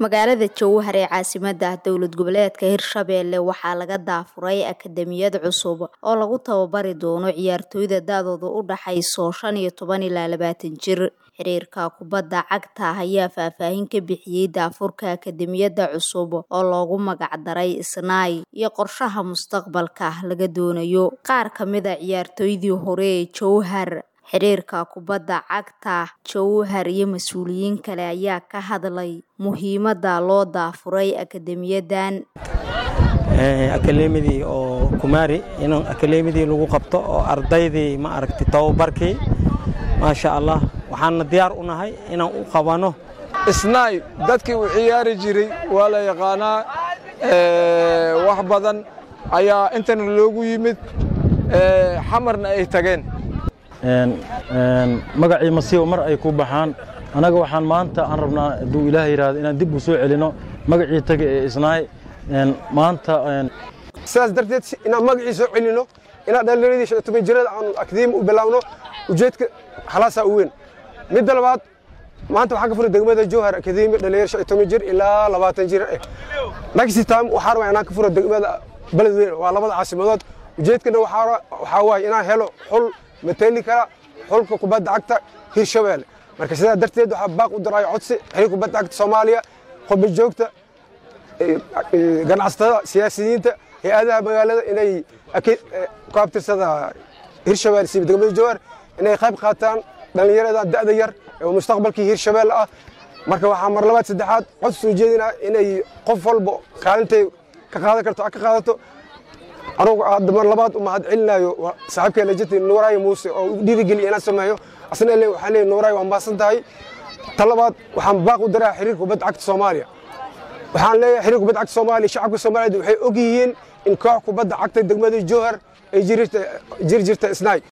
magaalada jowhar ee caasimadda dowlad goboleedka hirshabeelle waxaa laga daafuray akademiyad cusub oo lagu tababari doono ciyaartooyda da-dooda u dhaxayso shan iyo toban ilaa labaatan jir xiriirka kubadda cagta ayaa faahfaahin ka bixiyey daafurka akademiyadda cusub oo loogu magacdaray isnaay iyo qorshaha mustaqbalka laga doonayo qaar ka mid a ciyaartooydii hore ee jowhar xiriirka kubadda cagta jowhar iyo mas-uuliyiin kale ayaa ka hadlay muhiimadda loo daafuray akademiyadan akalemidii oo kumaari in akalemidii lagu qabto oo ardaydii ma aragti tababarkii maasha allah waxaana diyaar u nahay inaan u qabanno isnaay dadkii uu ciyaari jiray waa la yaqaanaa wax badan ayaa intana loogu yimid xamarna ay tageen magacii masiibo mar ay ku baxaan annaga waxaan maanta aan rabnaa hadduu ilaah yidhaahdo inaan dib u soo celinno magacii taga ee isnaay maanta sidaas darteed inaan magacii soo celinno inaan dhallinyaradii shan iyo toban jirada aan akademi u bilaawno ujeedka halaasaa u weyn midda labaad maanta waxaan ka furay degmada jowhar akademi dhallinyar shan iyo toban jir ilaa labaatan jir eh next time waxaan rabaa inaan ka furo degmada beledweyne waa labada caasimadood ujeedkana waxaa waaye inaan helo xul mateli kara xulka kubadda cagta hirshabeelle marka sidaa darteed waxaa baaq u diraayo codsi xiriir kubadda cagta soomaaliya qurba joogta ganacsatada siyaasiyiinta hay-adaha magaalada inay ku abtirsada hirshabeelle siiba degmada jowhar inay qayb qaataan dhallinyaradan da'da yar oo mustaqbalkii hirshabeelle ah marka waxaa mar labaad saddexaad cod soo jeedinaa inay qof walba kaalintay ka qaadan karto ka qaadato anugu hadda mar labaad u mahad celinayo saaxiibkay lajati nuuraayo muuse oo u dhiirigeliya inaan sameeyo asna le waxaan leeyahay nuuraayo waa mahadsan tahay ta labaad waxaan baaq u diraa xiriirka kubadda cagta soomaaliya waxaan leeyahay xiriirka kubadda cagta soomaaliya shacabka soomaaliyeed waxay og yihiin in koox kubadda cagta degmada jowhar ay jiri jirta isnaay